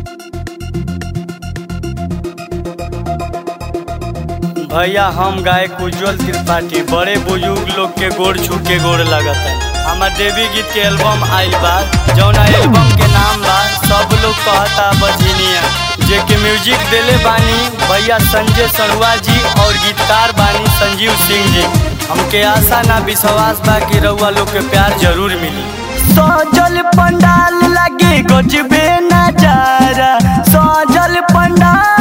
भैया हम गायक उज्जवल त्रिपाठी बड़े बुजुर्ग लोग के गोड़ छू के गोड़ लगता हमार देवी गीत के एल्बम आइल बा जौना एल्बम के नाम बा सब लोग कहता बजनिया जे के म्यूजिक देले बानी भैया संजय सरुआ जी और गीतकार बानी संजीव सिंह जी हमके आशा ना विश्वास बा कि रउआ लोग के प्यार जरूर मिली सजल पंडाल लगे गजबे नजारा सजल पंडाल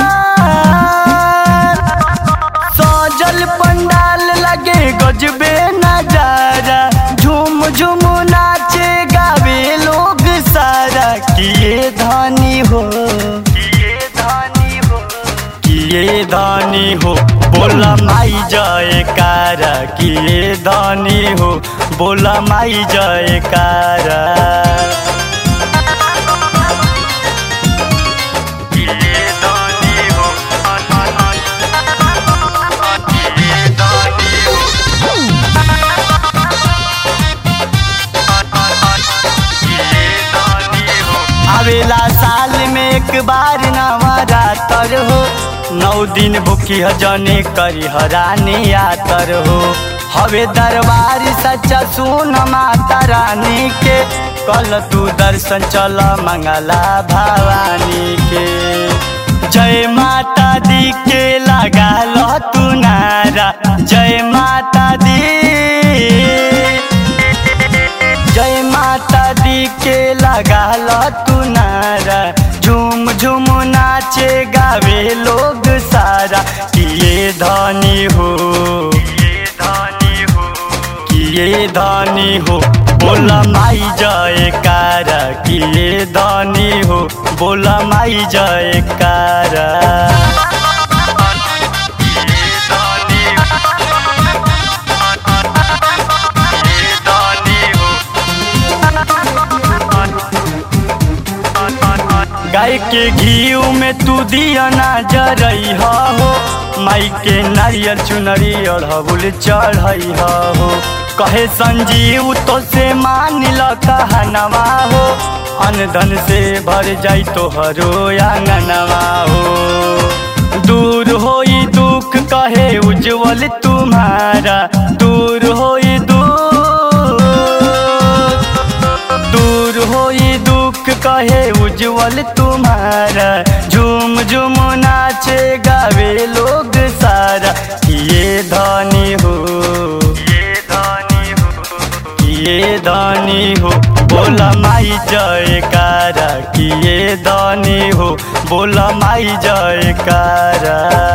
सजल पंडाल लगे गजबे नजारा झूम झूम नाचे गावे लोग सारा किए धानी हो किए धानी हो किए धानी हो बोला माई जय कारा किए धानी हो बोला माई जय कारा किए धानी हो किए धानी हो आवेला साल में एक बार नवरातर हो नौ दिन भूखी जने करी हरानी आतर हो हवे दरबार सच्चा सुन माता रानी के कल तू दर्शन चल मंगला भवानी के जय माता दी के लगा लो तू नारा जय माता दी जय माता दी के लगा लो तू नारा झूम झूम नाचे गावे लोग सारा किए धनी हो किए धनी हो बोला माई जय कारा किए धनी हो बोला माई जय कारा गाय के घी में तू दिया ना जरई हो माई के नारियल चुनरी अढ़बुल चढ़ई हो कहे संजीव तो से मान ल कहनवा हो अनधन से भर जाई तो हरो आंगनवा हो दूर होई दुख कहे उज्जवल तुम्हारा दूर होई दूर दूर होई दुख कहे उज्जवल तुम्हारा झूम झूम नाचे गावे लोग सारा ये धनी हो ये धनी हो ये धनी हो बोला माई जयकारा किए धनी हो बोला माई जयकारा